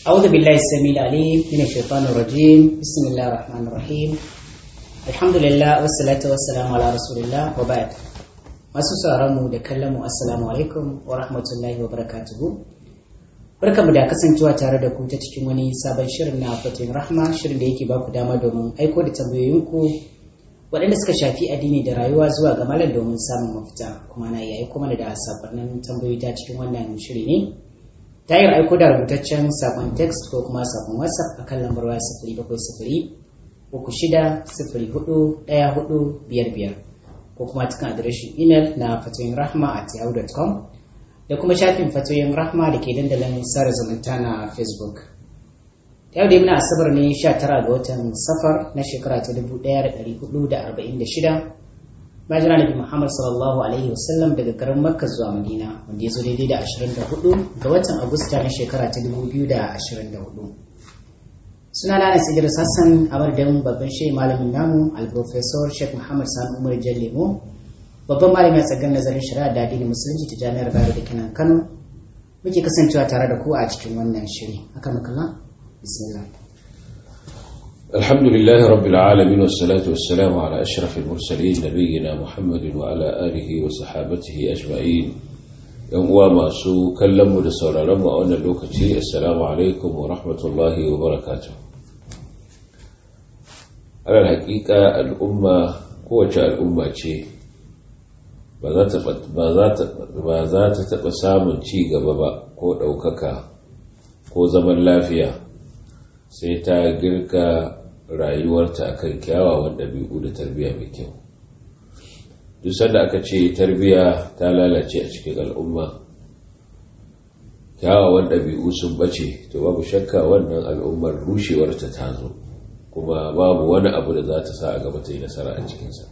أعوذ بالله السميع العليم من الشيطان الرجيم بسم الله الرحمن الرحيم الحمد لله والصلاة والسلام على رسول الله وبعد masu mu da kallon mu assalamu alaikum wa rahmatullahi wa barakatuhu barkamu da kasancewa tare da ku ta cikin wani sabon shirin na fatin rahma shirin da yake baku dama domin aiko da tambayoyinku waɗanda suka shafi addini da rayuwa zuwa ga malam domin samun mafita kuma na iya aiko mana da sakonnin tambayoyi ta cikin wannan shiri ne ta yin aiko da rubutaccen sakon text ko kuma sakon whatsapp a kan lambar waya sifiri bakwai sifiri uku shida sifiri hudu ɗaya hudu biyar biyar ko kuma cikin adireshin imel na fatoyin rahma at yahoo.com da kuma shafin fatoyin rahma da ke dandalin sada zumunta na facebook yau da muna asabar ne 19 ga watan safar na shekara ta 1446 bayan nabi muhammad sallallahu alaihi wasallam daga garin makka zuwa madina wanda ya zo daidai da 24 ga watan agusta na shekara ta 2024 suna na Anas Idris Hassan a madadin babban shehi malamin namu al-professor Sheikh Muhammad Sani Umar Jallemo babban malami a tsagar nazarin shari'a da addinin musulunci ta jami'ar Bayero da Kenan Kano muke kasancewa tare da ku a cikin wannan shiri haka makalla bismillah الحمد لله رب العالمين والصلاة والسلام على أشرف المرسلين نبينا محمد وعلى آله وصحابته أجمعين yan uwa masu kallon mu da sauraron mu a wannan lokaci assalamu alaikum wa rahmatullahi wa barakatuh alal hakika al'umma kowace al'umma ce ba za ta taɓa samun ci gaba ba ko ɗaukaka ko zaman lafiya sai ta girka rayuwarta akan kyawawan ɗabi'u da tarbiyya mai kyau duk sanda aka ce tarbiya ta lalace a cikin al'umma kyawawan ɗabi'u sun bace to babu shakka wannan al'ummar rushewarta ta zo kuma babu wani abu da za ta sa a gaba ta yi nasara a cikinsa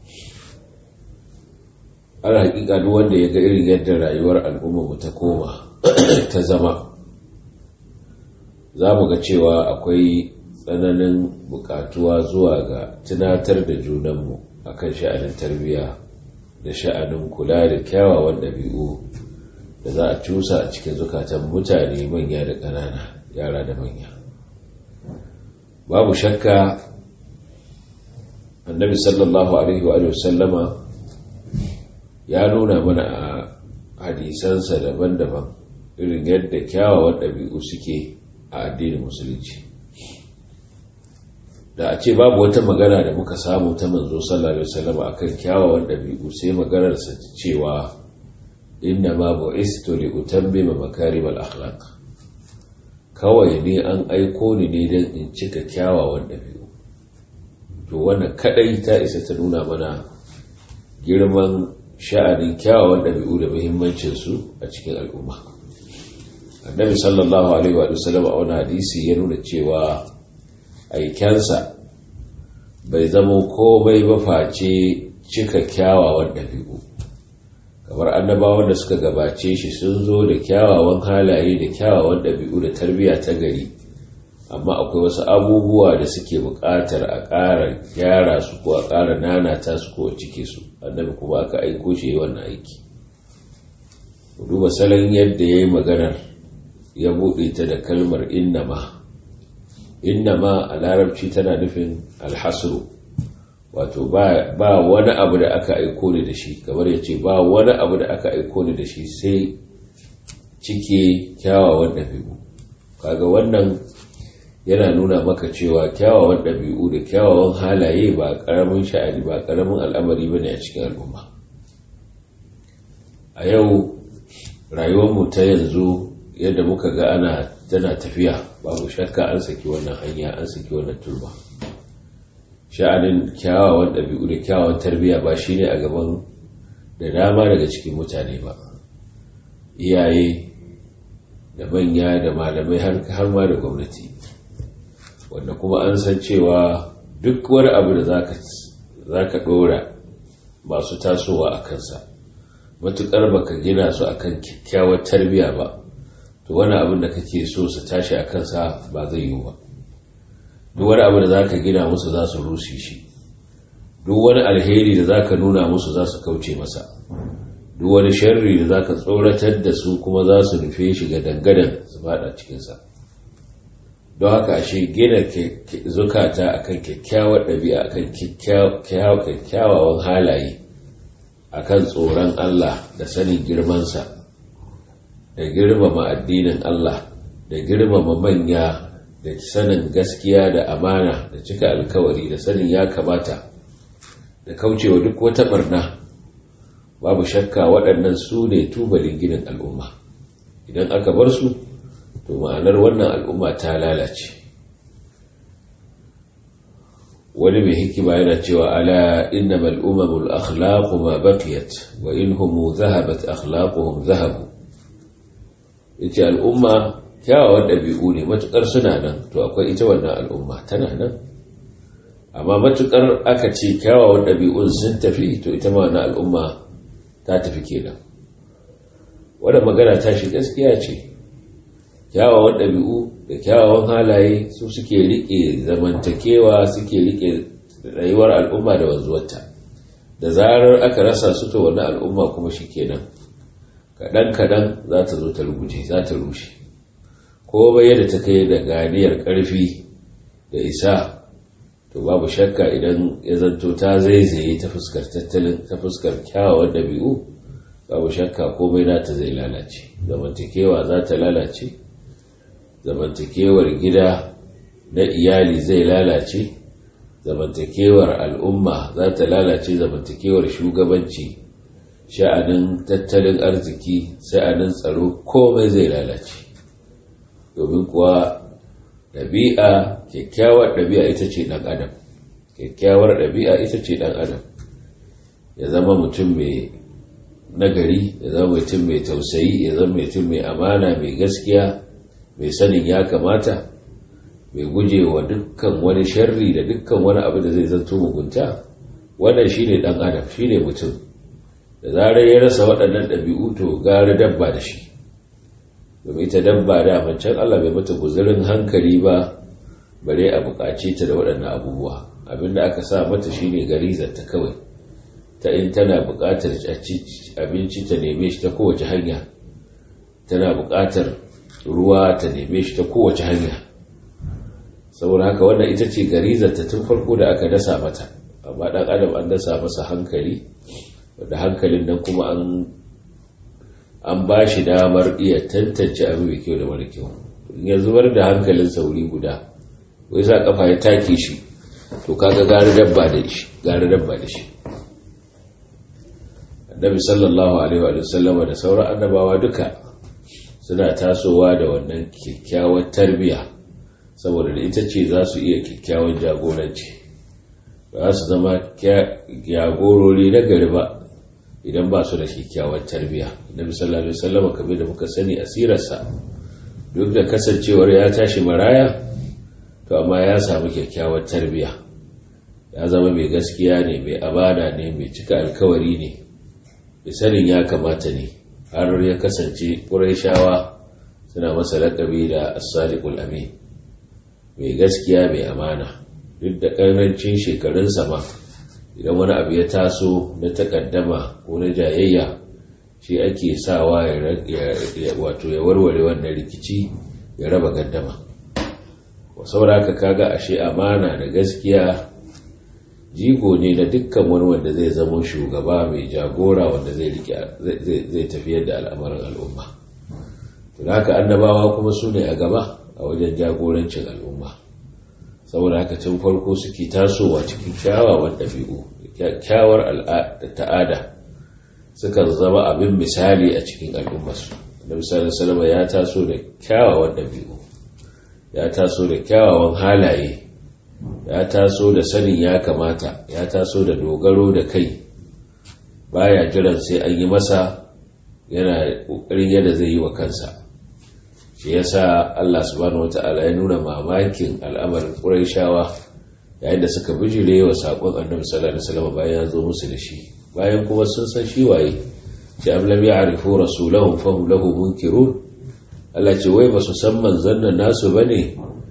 ana hakika duk wanda ya ga irin yadda rayuwar al'ummarmu ta koma ta zama za mu ga cewa akwai tsananin bukatuwa zuwa ga tunatar da junanmu akan sha'anin tarbiyya da sha'anin kula da kyawawan ɗabi'u da za a cusa a cikin zukatan mutane manya da ƙanana yara da manya babu shakka annabi sallallahu alaihi wa sallama ya nuna mana a hadisansa daban-daban irin yadda kyawawan ɗabi'u suke a addinin musulunci da a ce babu wata magana da muka samu ta manzo sallallahu alaihi wasallam akan kyawawan dabi'u sai maganar sa cewa inna ma bu'istu li utammima makarimal akhlaq kawai ne an aiko ni ne dan in cika kyawawan dabi'u to wannan kadai ta isa ta nuna mana girman sha'anin kyawawan dabi'u da muhimmancin su a cikin al'umma annabi sallallahu alaihi wa sallam a wani hadisi ya nuna cewa aikensa bai zama komai ba face cika kyawawan ɗabi'u kamar annabawan da suka gabace shi sun zo da kyawawan halaye da kyawawan ɗabi'u da tarbiyya ta gari amma akwai wasu abubuwa da suke buƙatar a ƙara gyara su ko a ƙara nanata su ko a cike su annabi kuma aka aiko shi wannan aiki duba salon yadda ya yi maganar ya buɗe ta da kalmar innama innama a larabci tana nufin alhasru wato ba wani abu da aka aiko ni da shi kamar ya ce ba wani abu da aka aiko ni da shi sai cike kyawawan ɗabi'u kaga wannan yana nuna maka cewa kyawawan ɗabi'u da kyawawan halaye ba ƙaramin sha'ani ba ƙaramin al'amari ba ne a cikin al'umma a yau rayuwarmu ta yanzu yadda muka ga ana tana tafiya babu shakka an saki wannan hanya an saki wannan turba sha'anin kyawawan ɗabi'u da kyawawan tarbiyya ba shine a gaban da dama daga cikin mutane ba iyaye da manya da malamai har ma da gwamnati wanda kuma an san cewa duk wani abu da za ka ɗora masu tasowa a kansa matuƙar baka gina su akan kyakkyawar tarbiyya ba to wani abin da kake so su tashi a kansa ba zai yiwu ba duk wani abu da za ka gina musu za su rushe shi duk wani alheri da za ka nuna musu za su kauce masa duk wani sharri da za ka tsoratar da su kuma za su nufe shi ga dangadan su fada cikinsa don haka ashe gina zukata akan kyakkyawar ɗabi'a akan kyakkyawan halaye akan tsoron Allah da sanin girmansa da girmama addinin Allah da girmama manya da sanin gaskiya da amana da cika alkawari da sanin ya kamata da kaucewa duk wata barna babu shakka waɗannan su ne tubalin ginin al'umma idan aka bar su to ma'anar wannan al'umma ta lalace wani mai hikima yana cewa ala innamal umamul akhlaqu ma baqiyat wa inhum dhahabat akhlaquhum dhahabu yace al'umma kyawawan ɗabi'u ne matukar suna nan to akwai ita wannan al'umma tana nan amma matukar aka ce kyawawan ɗabi'un sun tafi to ita ma wannan al'umma ta tafi kenan wadda magana ta shi gaskiya ce kyawawan ɗabi'u da kyawawan halaye su suke riƙe zamantakewa suke riƙe rayuwar al'umma da wanzuwarta da zarar aka rasa su to wani al'umma kuma shi kenan kaɗan-kaɗan za ta zo ta ruguje za ta rushe ko bai yadda ta kai da ganiyar ƙarfi da isa to babu shakka idan ya zanto ta zaizaye ta fuskar tattalin ta fuskar kyawawan ɗabi'u babu shakka komai nata zai lalace zamantakewa za ta lalace zamantakewar gida na iyali zai lalace zamantakewar al'umma za ta lalace zamantakewar shugabanci sha'anin tattalin arziki sha'anin tsaro komai zai lalace domin kuwa ɗabi'a kyakkyawar ɗabi'a ita ce ɗan adam kyakkyawar ɗabi'a ita ce ɗan adam ya zama mutum mai nagari ya zama mutum mai tausayi ya zama mutum mai amana mai gaskiya mai sanin ya kamata mai guje wa dukkan wani sharri da dukkan wani abu da zai zanto mugunta wannan shine ɗan adam shine mutum da zarar ya rasa waɗannan ɗabi'u to gara dabba da shi domin ita dabba da mancan Allah bai mata guzurin hankali ba bare a buƙace ta da waɗannan abubuwa abinda aka sa mata shine garizar ta kawai ta in tana buƙatar abinci ta neme shi ta kowace hanya tana buƙatar ruwa ta neme shi ta kowace hanya saboda haka wannan ita ce garizar ta tun farko da aka dasa mata amma ɗan adam an dasa masa hankali wadda hankalin nan kuma an an ba shi damar iya tantance abu mai kyau da mara kyau ya zubar da hankalin sauri guda wai sa kafa ya take shi to kaga gari dabba da shi gari dabba da shi annabi sallallahu alaihi wa sallama da sauran annabawa duka suna tasowa da wannan kyakkyawar tarbiya saboda da ita ce za su iya kyakkyawan jagoranci ba su zama jagorori na gari ba idan ba su da kyakkyawar tarbiya annabi sallallahu alaihi wasallam kamar da muka sani asirarsa duk da kasancewar ya tashi maraya to amma ya samu kyakkyawar tarbiya ya zama mai gaskiya ne mai abada ne mai cika alkawari ne mai sanin ya kamata ne har ya kasance ƙurayshawa suna masa laƙabi da as-sadiqul amin mai gaskiya mai amana duk da ƙarancin shekarunsa ma idan wani abu ya taso na takaddama ko na jayayya shi ake sawa ya wato ya warware wannan rikici ya raba gaddama saboda haka kaga ashe amana da gaskiya jigo ne na dukkan wani wanda zai zama shugaba mai jagora wanda zai zai tafiyar da al'amarin al'umma to haka annabawa kuma su ne a gaba a wajen jagorancin al'umma saboda haka tun farko suke tasowa cikin kyawawan ɗabi'u kyakkyawar ta'ada sukan zama abin misali a cikin al'ummarsu da misalin salama ya taso da kyawawan ɗabi'u ya taso da kyawawan halaye ya taso da sanin ya kamata ya taso da dogaro da kai baya jiran sai an yi masa yana ƙoƙarin yadda zai yi wa kansa shi yasa Allah subhanahu wata'ala ya nuna mamakin al'amarin Qurayshawa yayin da suka bijire wa sakon Annabi sallallahu alaihi wasallam bayan ya zo musu da shi bayan kuma sun san shi waye sai am lam ya'rifu rasulahum fa hum lahu munkirun Allah ce wai ba su san manzon nan nasu bane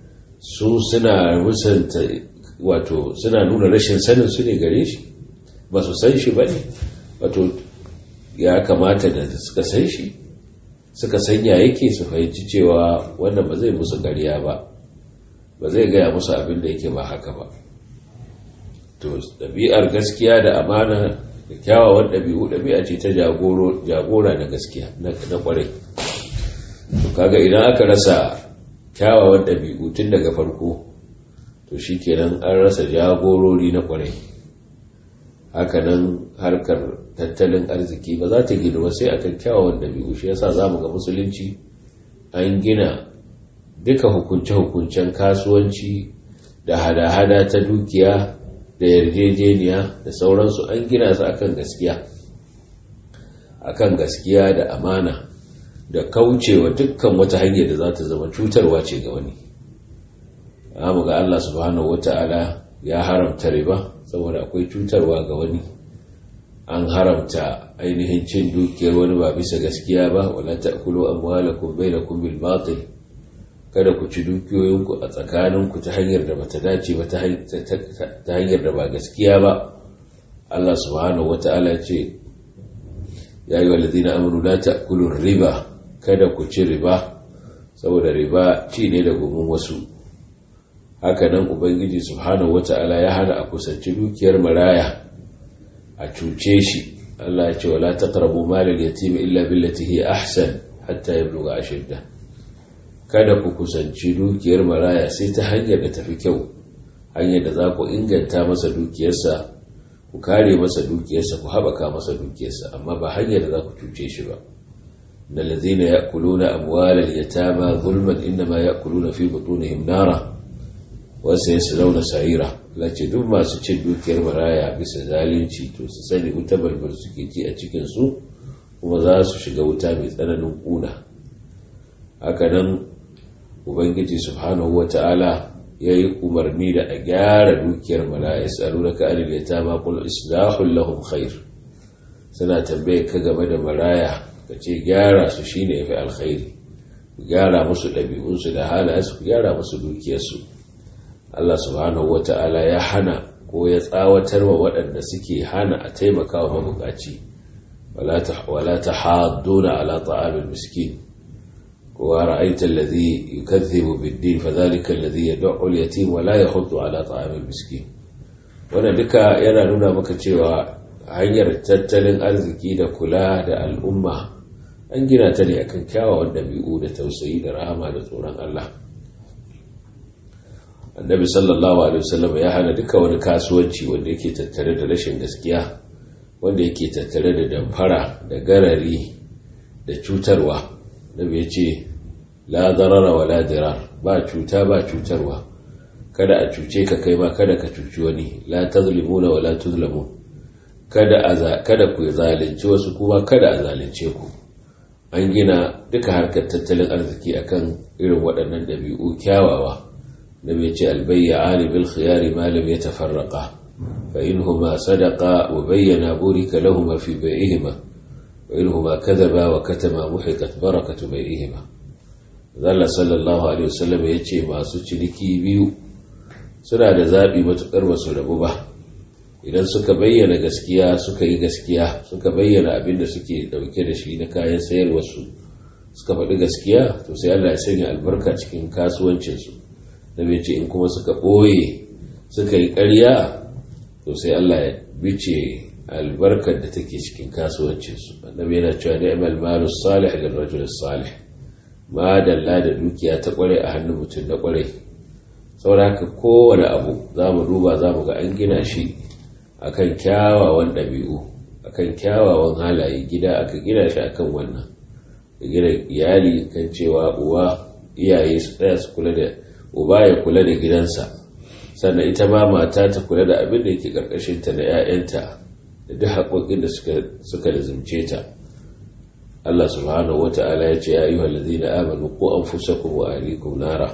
su suna musanta wato suna nuna rashin sanin su ne gare shi ba su san shi bane wato ya kamata da suka san shi suka sanya yake su fahimci cewa wannan ba zai musu ƙarya ba ba zai gaya musu abin da yake ba haka ba to ɗabi'ar gaskiya da amana da kyawawan ɗabi'u ɗabi'a ce ta jagora na gaskiya na ƙwarai to kaga idan aka rasa kyawawan ɗabi'u tun daga farko to shi kenan an rasa jagorori na ƙwarai hakanan harkar tattalin arziki ba za ta gina ba sai akan kyawawan ɗabi'u shi yasa za mu ga musulunci an gina duka hukunce-hukuncen kasuwanci da hada-hada ta dukiya da yarjejeniya da sauransu an gina su akan gaskiya akan gaskiya da amana da kaucewa dukkan wata hanyar da za ta zama cutarwa ce ga wani amma ga Allah subhanahu wata'ala ya haramta riba saboda akwai cutarwa ga wani an haramta ainihin cin dukiyar wani ba bisa gaskiya ba wala ta'kulu amwalakum bainakum bil batil kada ku ci dukiyoyinku a tsakaninku ta hanyar da bata dace ba ta hanyar da ba gaskiya ba Allah subhanahu wata'ala ce ya yi walladina amuru la ta'kulu riba kada ku ci riba saboda riba ci ne da gumin wasu hakanan ubangiji subhanahu wata'ala ya hana a kusanci dukiyar maraya a cuce shi Allah ya ce wala taqrabu malal yatim illa billati hi ahsan hatta yablugha ashiddah kada ku kusanci dukiyar maraya sai ta hanyar da tafi kyau hanyar da za ku inganta masa dukiyarsa ku kare masa dukiyarsa ku haɓaka masa dukiyarsa amma ba hanyar da za ku cuce shi ba na lazina ya kuluna amwalar yatama zulman inda ya kuluna fi butunihim nara wasu ya launa sa'ira lace duk masu cin dukiyar maraya bisa zalunci to su sani wuta balbal suke ci a cikinsu kuma za su shiga wuta mai tsananin kuna hakanan ubangiji subhanahu wata'ala ya yi umarni da a gyara dukiyar maraya tsaro da ka'anil ya ta makul islahun lahum khair suna tambaye ka game da maraya ka ce gyara su shine ya fi alkhairi gyara musu ɗabi'unsu da halayensu ku gyara musu dukiyarsu Allah subhanahu wata'ala ya hana ko ya tsawatar wa waɗanda suke hana a taimaka wa mabukaci wala ta hadduna ala ta'amil miskin ورأيت الذي يكذب بالدين فذلك الذي يدع اليتيم ولا يحض على طعام المسكين wannan duka yana nuna maka cewa hanyar tattalin arziki da kula da al'umma an gina ta ne akan kyawawan ɗabi'u da tausayi da rahama da tsoron Allah annabi sallallahu alaihi wasallam ya hana duka wani kasuwanci wanda yake tattare da rashin gaskiya wanda yake tattare da damfara da garari da cutarwa nabi ya ce la darara wa la dirar ba cuta ba cutarwa kada a cuce ka kai ma kada ka cuci wani la tazlimuna wa la tuzlamun kada a kada ku zalunci wasu kuma kada a zalunce ku an gina duka harkar tattalin arziki akan irin waɗannan ɗabi'u kyawawa nabi ya ce albayyani bil khiyari ma lam yatafarraqa fa inhuma sadaqa wa bayyana burika lahumma fi bai'ihima وإنهما كذبا وكتما محقت بركة بينهما Allah sallallahu Alaihi wasallam ya ce masu ciniki biyu suna da zaɓi matuƙar masu rabu ba idan suka bayyana gaskiya suka yi gaskiya suka bayyana abin da suke ɗauke da shi na kayan sayarwarsu suka faɗi gaskiya to sai Allah ya sanya albarka cikin kasuwancinsu da bai ce in kuma suka ɓoye suka yi ƙarya to sai Allah ya bice albarkar da take cikin kasuwancinsu annabi yana cewa ni'mal malu salih lil rajul salih ma dalla da dukiya ta kware a hannun mutum na kware saboda haka kowane abu zamu duba zamu ga an gina shi akan kyawawan ɗabi'u akan kyawawan halaye gida aka gina shi akan wannan gina iyali kan cewa uwa iyaye su tsaya su kula da uba ya kula da gidansa sannan ita ma mata ta kula da abin da yake karkashinta da 'ya'yanta da duk haƙoƙin da suka lazimce ta Allah subhanahu wa ta'ala ya ce ya yi wallazi na amanu ko an fusa wa alikum nara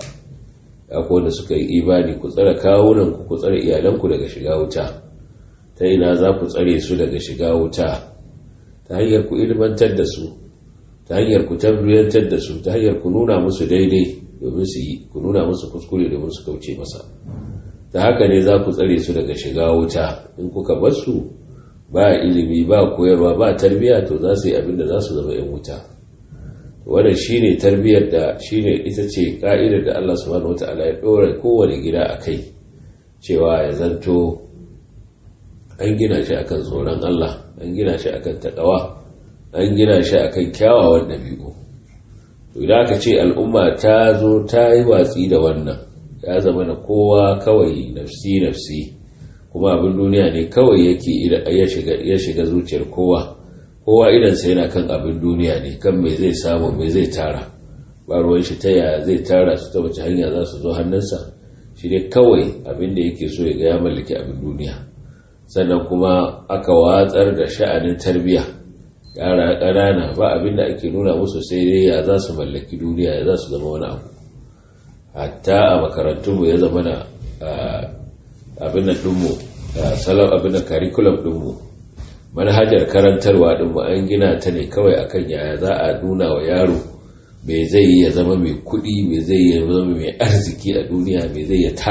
ya wanda suka yi imani ku tsare kawunan ku ku tsare iyalanku daga shiga wuta ta ina za ku tsare su daga shiga wuta ta hanyar ku ilmantar da su ta hanyar ku tabbiyantar da su ta hanyar ku nuna musu daidai domin su yi ku nuna musu kuskure domin su kauce masa ta haka ne za ku tsare su daga shiga wuta in kuka bar su ba ilimi ba koyarwa ba tarbiya to za su yi abin da za su zama 'yan wuta wannan shine tarbiyyar da shine ita ce ka'idar da Allah subhanahu wata'ala ya dora kowane gida a kai cewa ya zanto an gina shi akan tsoron Allah an gina shi akan takawa an gina shi akan kyawawan ɗabi'u to idan aka ce al'umma ta zo ta yi watsi da wannan ya zama na kowa kawai nafsi nafsi kuma abin duniya ne kawai yake ya shiga zuciyar kowa kowa idansa yana kan abin duniya ne kan mai zai samu mai zai tara ba ruwan shi ta yaya zai tara su ta wace hanya za su zo hannunsa shi ne kawai abin da yake so ya ga ya mallaki abin duniya sannan kuma aka watsar da sha'anin tarbiyya yara ƙanana ba abin da ake nuna musu sai dai ya za su mallaki duniya ya za su zama wani abu hatta a makarantunmu ya zama na abin da ɗinmu salon abin da curriculum ɗinmu manhajar karantarwa ɗinmu an gina ta ne kawai akan yaya za a nuna wa yaro mai zai yi ya zama mai kuɗi mai zai yi ya zama mai arziki a duniya mai zai ya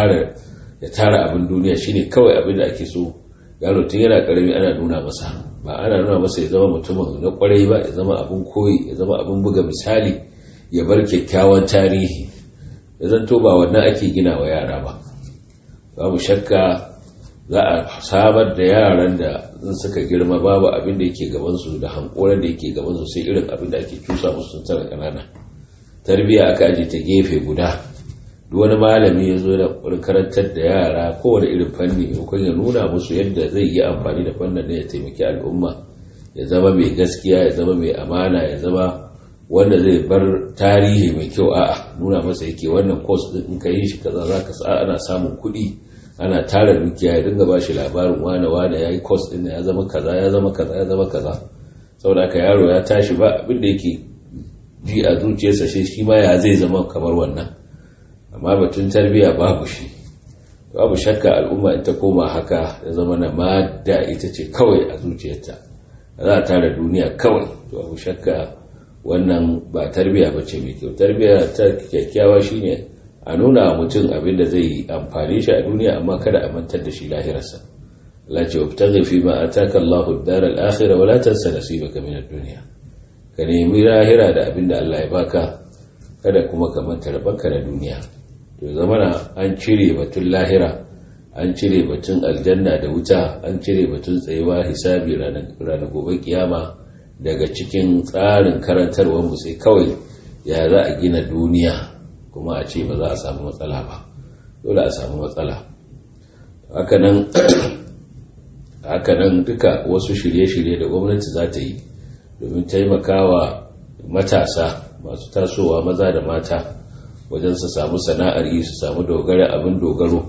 tara abin duniya shine kawai abin da ake so yaro tun yana karami ana nuna masa ba ana nuna masa ya zama mutumin na kwarai ba ya zama abin koyi ya zama abin buga misali ya bar kyakkyawan tarihi ya zanto ba wannan ake gina wa yara ba babu shakka za a samar da yaran da in suka girma babu abin da yake gabansu da hankoran da yake gabansu sai irin abin da ake cusa musu sun tara ƙanana tarbiyya aka aje ta gefe guda duk wani malami ya zo da karantar da yara kowane irin fanni maimakon ya nuna musu yadda zai yi amfani da fannin da ya taimaki al'umma ya zama mai gaskiya ya zama mai amana ya zama wanda zai bar tarihi mai kyau a'a nuna masa yake wannan course din in ka yi shi kaza za ka sa ana samun kuɗi ana tara dukiya ya dinga ba shi labarin wane wane ya yi course din ya zama kaza ya zama kaza ya zama kaza saboda ka yaro ya tashi ba abin da yake ji a zuciyarsa shi shi ma ya zai zama kamar wannan amma batun tarbiyya babu shi babu shakka al'umma in ta koma haka ya zama na madda ita ce kawai a zuciyarta za a tara duniya kawai to babu shakka wannan ba tarbiyya ba ce mai kyau tarbiyya ta kyakkyawa shine a nuna mutum abin da zai amfani shi a duniya amma kada a mantar da shi lahirarsa Allah ce wabtaghi fi ma ataka Allahu ad-dar al-akhirah wa la tansa nasibaka min ad-dunya ka nemi lahira da abin da Allah ya baka kada kuma ka manta rabanka da duniya to zamana an cire batun lahira an cire batun aljanna da wuta an cire batun tsayuwa hisabi ranar gobe kiyama daga cikin tsarin karantarwar mu sai kawai ya za a gina duniya kuma a ce ba za a samu matsala ba dole a samu matsala hakanan duka wasu shirye-shirye da gwamnati za ta yi domin taimakawa matasa masu tasowa maza da mata wajen su samu sana'ar yi su samu dogara abin dogaro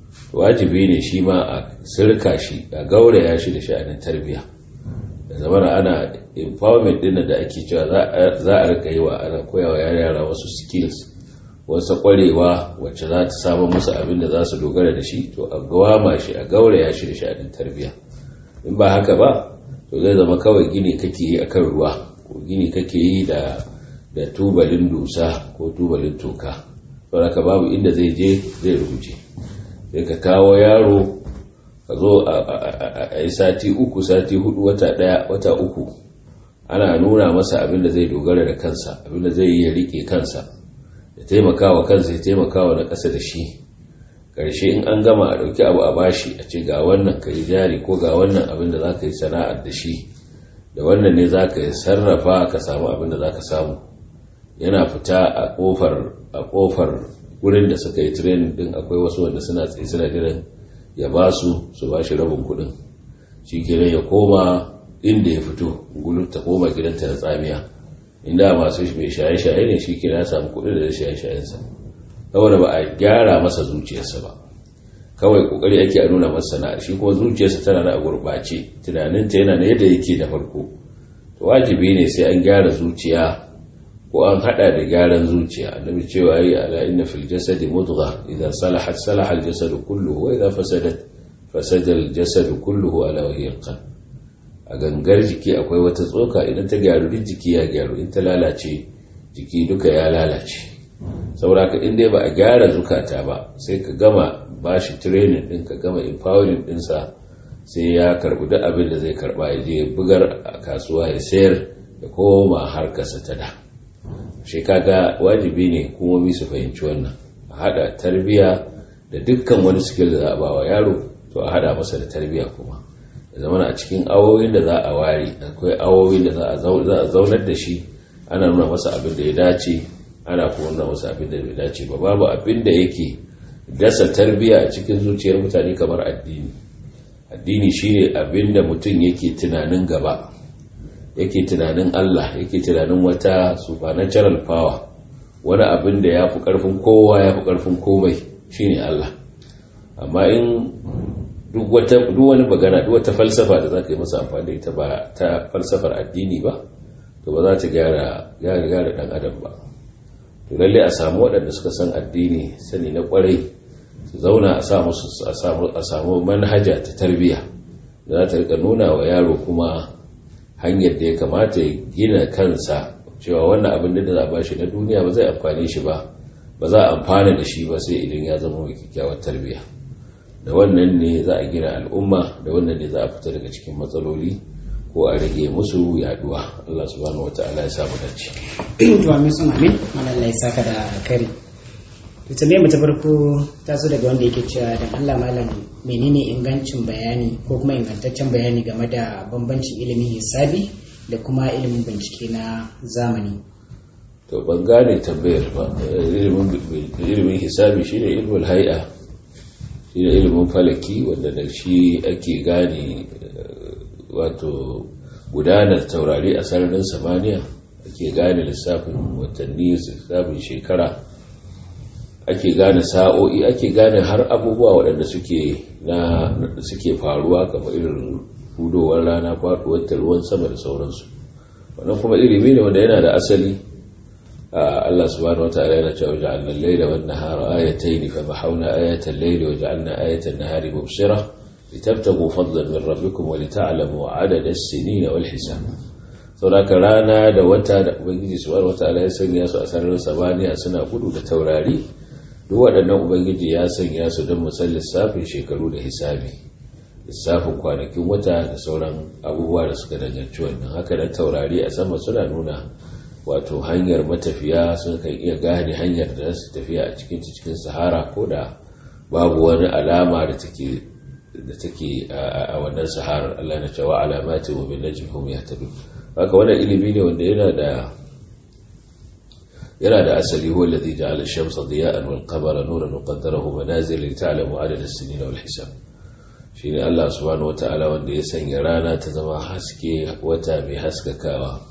wajibi ne shi ma a sirka shi a gauraya shi da sha'anin tarbiyya da zamana ana empowerment din da ake cewa za a rika yi wa ana koyawa yara wasu skills wasu kwarewa wacce za ta samu musu abin da za su dogara da shi to a gawama shi a gauraya shi da sha'anin tarbiyya in ba haka ba to zai zama kawai gini kake yi akan ruwa ko gini kake yi da da tubalin dusa ko tubalin toka saboda babu inda zai je zai rubuce sai ka kawo yaro ka zo a yi sati uku sati hudu wata daya wata uku ana nuna masa abin da zai dogara da kansa abin da zai yi ya rike kansa ya taimakawa kansa ya taimakawa na ƙasa da shi ƙarshe in an gama a ɗauki abu a bashi a ce ga wannan ka yi jari ko ga wannan abin da za ka yi sana'ar da shi da wannan ne za ka sarrafa ka samu abin da za ka samu yana fita a kofar a kofar wurin da suka yi training din akwai wasu wanda suna tsaye suna jiran ya ba su su ba shi rabin kudin shi kenan ya koma inda ya fito gulun ta koma gidanta na tsamiya inda masu mai shaye-shaye ne shi kenan ya samu kudin da shaye-shayensa saboda ba a gyara masa zuciyarsa ba kawai kokari ake a nuna masa sana'ar shi kuma zuciyarsa tana da gurɓace tunaninta yana na yadda yake da farko to wajibi ne sai an gyara zuciya ko an hada da gyaran zuciya annabi cewa yi ala inna fil jasadi mudgha idza salahat salaha al jasadu kulluhu wa idza fasadat fasada al jasadu kulluhu ala wa hiya al a gangar jiki akwai wata tsoka idan ta gyaru duk jiki ya gyaru in ta lalace jiki duka ya lalace saboda ka in dai ba a gyara zukata ba sai ka gama bashi training din ka gama empowering dinsa sai ya karbi duk abin da zai karba ya je bugar a kasuwa ya sayar da koma harkarsa ta da shi kaga wajibi ne hukumomi su fahimci wannan a hada tarbiya da dukkan wani skill da za a ba wa yaro to a hada masa da tarbiya kuma da zama a cikin awowin da za a ware akwai awowin da za a zaunar da shi ana nuna masa abin da ya dace ana kuma nuna masa abin da bai dace ba babu abin da yake dasa tarbiya a cikin zuciyar mutane kamar addini addini shine abin da mutum yake tunanin gaba yake tunanin Allah yake tunanin wata supernatural power wani abin da ya fi ƙarfin kowa ya fi ƙarfin komai shine Allah amma in duk wani magana duk wata falsafa da za ka yi masa amfani da ita ba ta falsafar addini ba to ba za ta gyara gyara ɗan adam ba to lalle a samu waɗanda suka san addini sani na ƙwarai su zauna a samu a samu manhaja ta tarbiyya da za ta rika nuna wa yaro kuma hanyar da ya kamata ya gina kansa cewa wannan abin da za a bashi na duniya ba zai amfani shi ba ba za a amfana da shi ba sai idan ya zama mai kyakkyawar tarbiyya da wannan ne za a gina al'umma da wannan ne za a fita daga cikin matsaloli ko a rage musu yaduwa Allah subhanahu wata'ala ya samu dace to amin sun amin malalla ya saka da kari to tambayar ta farko ta zo daga wanda yake cewa dan Allah malam menene ingancin bayani ko kuma ingantaccen bayani game da bambancin ilimin hisabi da kuma ilimin bincike na zamani to ban gane tambayar ba ilimin hisabi shine ilmul hay'a shine ilimin falaki wanda da shi ake gane wato gudanar taurari a sararin samaniya ake gane lissafin watanni lissafin shekara ake gane sa'o'i ake gane har abubuwa waɗanda suke na suke faruwa kamar irin hudowar rana faɗuwar ruwan sama da sauransu wannan kuma ilimi ne wanda yana da asali Allah subhanahu wataala yana cewa ja'alna al-layla wan nahara ayatayn fa bahawna ayata al-layli wa ja'alna ayata an-nahari mubsira litabtaghu fadlan min rabbikum wa lita'lamu 'adada as-sinina wal hisab saboda rana da wata da ubangiji subhanahu wataala ya sanya su a sararin samaniya suna gudu da taurari duk waɗannan ubangiji ya sanya su don musal lissafin shekaru da hisabi lissafin kwanakin wata da sauran abubuwa da suka danganci wannan haka da taurari a sama suna nuna wato hanyar matafiya sun kan iya gane hanyar da su tafiya a cikin cikin sahara ko da babu wani alama da take da take a wannan saharar Allah na cewa alamati wa bin najmi hum yahtadun haka wannan ilimi ne wanda yana da yana da asali huwa alladhi ja'ala ash-shamsa diya'an wal qamara nuran wa qaddarahu manazil li ta'lamu 'adada as-sinina wal hisab shine Allah subhanahu wata'ala wanda ya sanya rana ta zama haske wata mai haskakawa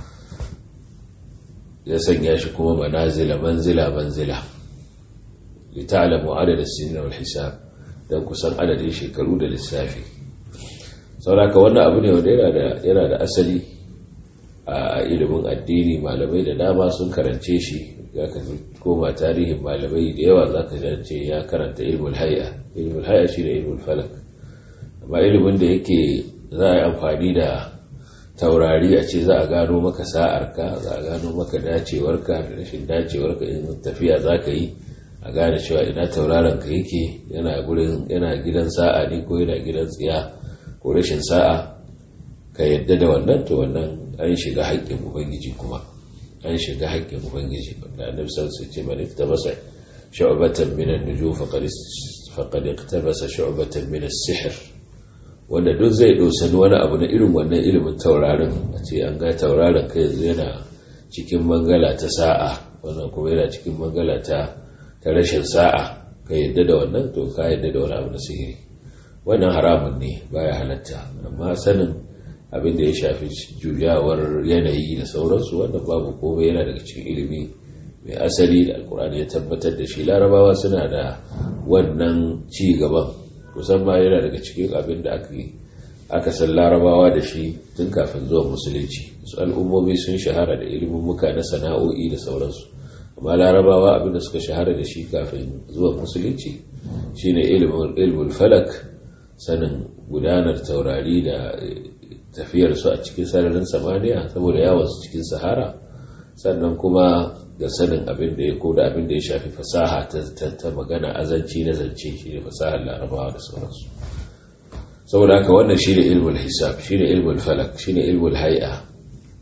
ya sanya shi kuma manazila manzila manzila li ta'lamu 'adada as-sinina wal hisab dan kusan adadin shekaru da lissafi saboda wannan abu ne wanda yana da asali a ilimin addini malamai da dama sun karance shi ya ka koma tarihin malamai da yawa za ka jance ya karanta ilmul haya ilmul haya shi da ilmul falak amma ilimin da yake za a yi amfani da taurari a ce za a gano maka sa'arka za a gano maka dacewarka da rashin dacewarka in tafiya za ka yi a gane cewa ina tauraron ka yake yana gurin yana gidan sa'a ne ko yana gidan tsiya ko rashin sa'a ka yadda da wannan to wannan an shiga haƙƙin ubangiji kuma an shiga haƙƙin ubangiji wanda annabi sallallahu alaihi wasallam ce man masa shu'batan min an-nujum faqad faqad iktabasa shu'batan min as-sihr wanda duk zai dosani wani abu na irin wannan ilimin taurarin a ce an ga tauraron kai yanzu yana cikin mangala ta sa'a wannan kuma yana cikin mangala ta ta rashin sa'a ka yadda da wannan to ka yadda da wani abu na sihiri wannan haramun ne baya halatta amma sanin abin da ya shafi juyawar yanayi da sauransu wanda babu komai yana daga cikin ilimi mai asali da alkur'ani ya tabbatar da shi larabawa suna da wannan ci gaban kusan ma yana daga cikin abin da aka san larabawa da shi tun kafin zuwa musulunci su al'ummomi sun shahara da ilimin muka na sana'o'i da sauransu amma larabawa abin da suka shahara da shi kafin zuwa musulunci shine ilimin falak sanin gudanar taurari da tafiyarsu a cikin sararin samaniya saboda yawansu cikin sahara sannan kuma da sanin abin da ya ko da abin da ya shafi fasaha ta magana azanci na zance shi ne fasahar larabawa da sauransu saboda haka wannan shi ne ilmul hisab shi ne ilmul falak shi ne ilmul hai'a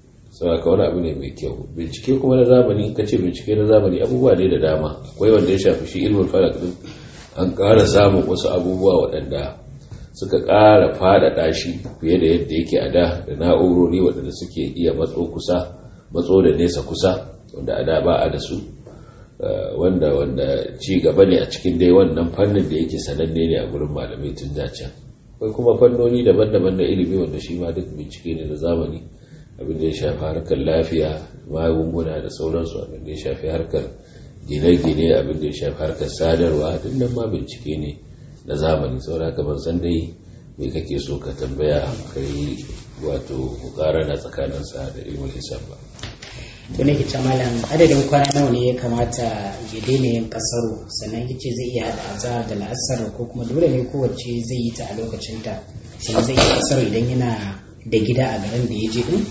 saboda wani abu ne mai kyau bincike kuma na zamani in ka ce bincike na zamani abubuwa ne da dama akwai wanda ya shafi shi ilmin falak din an ƙara samun wasu abubuwa waɗanda suka ƙara faɗaɗa shi fiye da yadda yake a da da na'urori waɗanda suke iya matso kusa matso da nesa kusa wanda a da ba a da su wanda wanda ci gaba ne a cikin dai wannan fannin da yake sananne ne a gurin malamai tun da can akwai kuma fannoni daban-daban na ilimi wanda shi ma duk bincike ne na zamani abin da ya shafi harkar lafiya magunguna da sauransu abin da ya shafi harkar gine-gine abin da ya shafi harkar sadarwa duk nan ma bincike ne na zamani saboda haka ban san dai me kake so ka tambaya kai wato na tsakanin sa da ilmul hisab ba to ne kice malam adadin kwana nawa ne ya kamata ya daina yin kasaro sannan yace zai iya hada azhar da la'asar ko kuma dole ne kowace zai yi ta a lokacin ta sannan zai yi kasaro idan yana da gida a garin da ya je din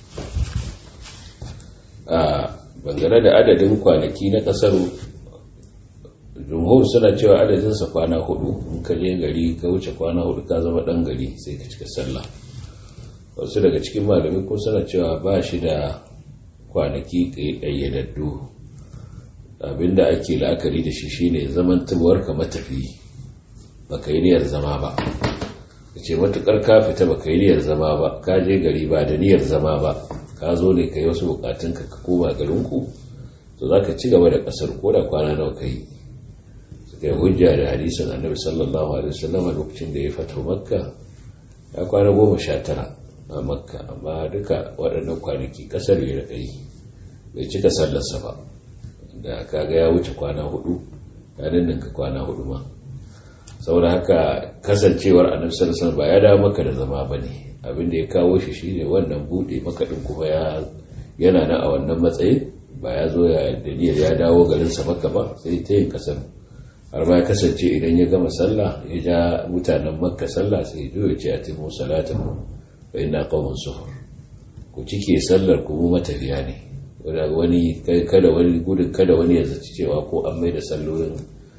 a bangare da adadin kwanaki na kasaro jumhur suna cewa adadinsa kwana hudu in ka je gari ka wuce kwana hudu ka zama dan gari sai ka cika sallah wasu daga cikin malamai ko suna cewa ba shi da kwanaki ƙayyadaddu abinda ake la'akari da shi shine zaman tubuwar ka matafi baka yi niyyar zama ba ka ce matukar ka fita baka yi niyyar zama ba ka je gari ba da niyyar zama ba ka zo ne ka yi wasu bukatun ka ka koma garinku to za ka ci gaba da kasar ko da kwana nawa ka yi suka yi hujja da hadisin annabi sallallahu alaihi wasallam lokacin da ya fito makka ya kwana goma sha tara a makka amma duka waɗannan kwanaki kasar ya rika yi bai cika sallarsa ba da kaga ya wuce kwana hudu ya ninninka kwana hudu ma saboda haka kasancewar annabi sallallahu alaihi ba ya dawo maka da zama bane abin da ya kawo shi shine wannan bude maka din kuma ya yana nan a wannan matsayin ba ya zo ya dalilin ya dawo garin sa maka ba sai ta yin kasar har ma ya kasance idan ya gama sallah ya ja mutanen makka sallah sai ya ya ce a timu salatakum fa inna qaumun suhur ku cike sallar ku mu matafiya ne wani kada wani gudun kada wani ya zaci cewa ko an mai da sallolin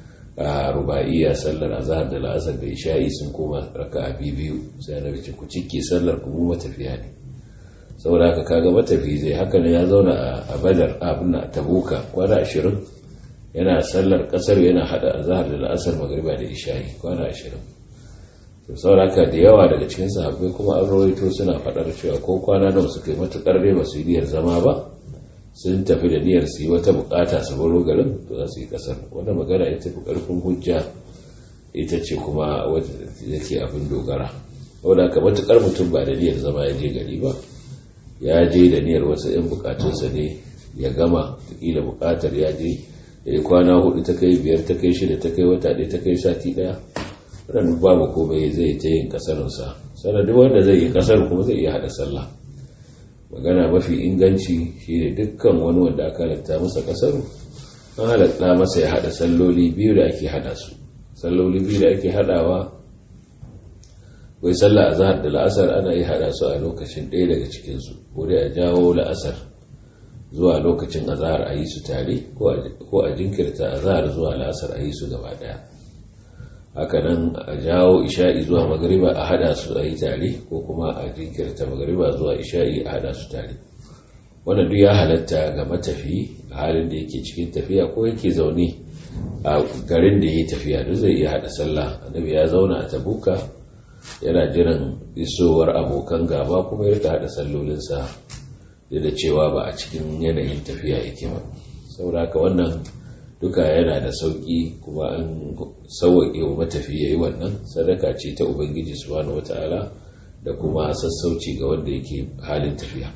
a ruba'iyya sallar azhar da la'asar da isha'i sun koma raka'a biyu sai na ce ku cike sallar ku mu matafiya ne saboda haka kaga matafi zai haka ne ya zauna a badar abin a tabuka kwana ashirin yana sallar kasar yana hada azhar da la'asar magriba da isha'i kwana ashirin to saboda haka da yawa daga cikin sahabbai kuma an rawaito suna faɗar cewa ko kwana nawa suka yi matukar dai ba su yi niyyar zama ba sun tafi da niyyar su yi wata bukata su baro garin to za su yi kasar wanda magana ita fi karfin hujja ita ce kuma wadda yake abin dogara wadda aka matukar mutum ba da niyyar zama ya je gari ba ya je da niyyar wasu 'yan bukatunsa ne ya gama kila bukatar ya je ya yi kwana hudu ta kai biyar ta kai shida ta kai wata ɗaya ta kai sati ɗaya ranar babu komai zai ta yin kasarinsa sannan wanda zai yi kasar kuma zai iya haɗa sallah magana mafi inganci shine dukkan wani wanda aka halatta masa kasar an halatta masa ya hada salloli biyu da ake hada su salloli biyu da ake hadawa wai sallah azhar da la'asar ana yi hada su a lokacin ɗaya daga cikin su ko dai a jawo la'asar zuwa lokacin azhar a yi su tare ko a jinkirta azhar zuwa la'asar a yi su gaba daya haka nan a jawo isha'i zuwa magariba a hada su a yi tare ko kuma a jinkirta magariba zuwa isha'i a hada su tare wannan duk ya halatta ga matafi a halin da yake cikin tafiya ko yake zaune a garin da ya yi tafiya duk zai iya hada sallah annabi ya zauna a tabuka yana jiran isowar abokan gaba kuma ya rika hada sallolinsa da cewa ba a cikin yanayin tafiya yake ba saboda haka wannan duka yana da sauƙi kuma an sauwaƙe wa matafi ya yi wannan sadaka ce ta ubangiji subhanahu wata'ala da kuma sassauci ga wanda yake halin tafiya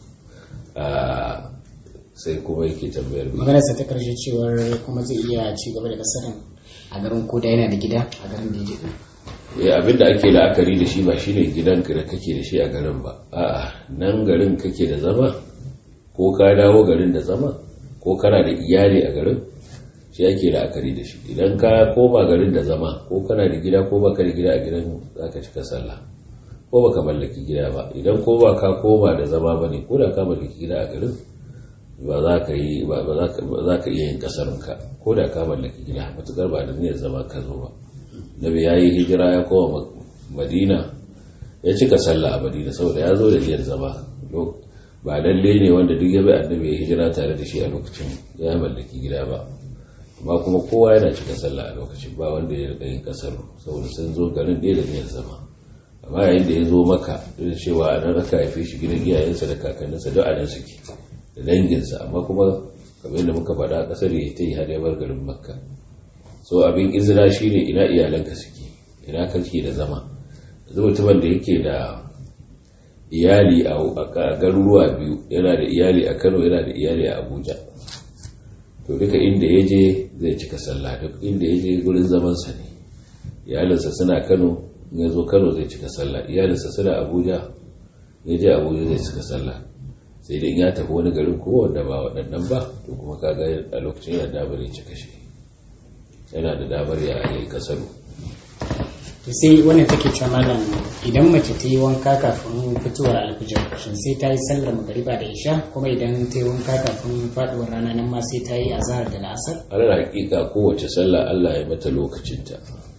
sai kuma yake tambayar biyu maganarsa ta karshe cewar kuma zai iya ci gaba da kasarin a garin koda yana da gida a garin da ya je abin da ake la'akari da shi ba shine gidanka da kake da shi a garin ba a'a nan garin kake da zama ko ka dawo garin da zama ko kana da iyali a garin shi ake la'akari da shi idan ka koma garin da zama ko kana da gida ko baka da gida a gidan za ka cika sallah ko baka mallaki gida ba idan ko ba ka koma da zama ba ne ko da ka mallaki gida a garin ba za ka yi ba za ka iya yin kasarinka ko da ka mallaki gida matukar ba da niyyar zama ka zo ba nabi ya yi hijira ya koma madina ya cika sallah a madina saboda ya zo da niyyar zama ba lalle ne wanda duk ya bi annabi ya hijira tare da shi a lokacin ya mallaki gida ba amma kuma kowa yana cika sallah a lokacin ba wanda ya rika yin kasar saboda sun zo garin ɗaya da niyyar zama amma yayin da ya zo maka da cewa a nan aka haife shi gidan iyayensa da kakanninsa duk a nan suke da danginsa amma kuma kamar yadda muka faɗa a ƙasar ya ta yi har ya bar garin makka so abin izina shine ina iyalanka suke ina kake da zama yanzu mutumin da yake da iyali a garuruwa biyu yana da iyali a kano yana da iyali a abuja to duka inda ya je zai cika sallah duk inda ya je gurin zamansa ne iyalinsa suna kano ya zo kano zai cika sallah iyalinsa suna abuja ya je abuja zai cika sallah sai dai ya tafi wani garin ko wanda ba waɗannan ba to kuma kaga a lokacin yana damar ya cika shi yana da damar ya yi kasaru to sai wannan take cewa malam idan mace ta yi wanka kafin fitowar alfijir shin sai ta yi sallar magariba da isha kuma idan ta yi wanka kafin faduwar rana nan ma sai ta yi azhar da la'asar alal hakika kowace sallah Allah ya mata lokacinta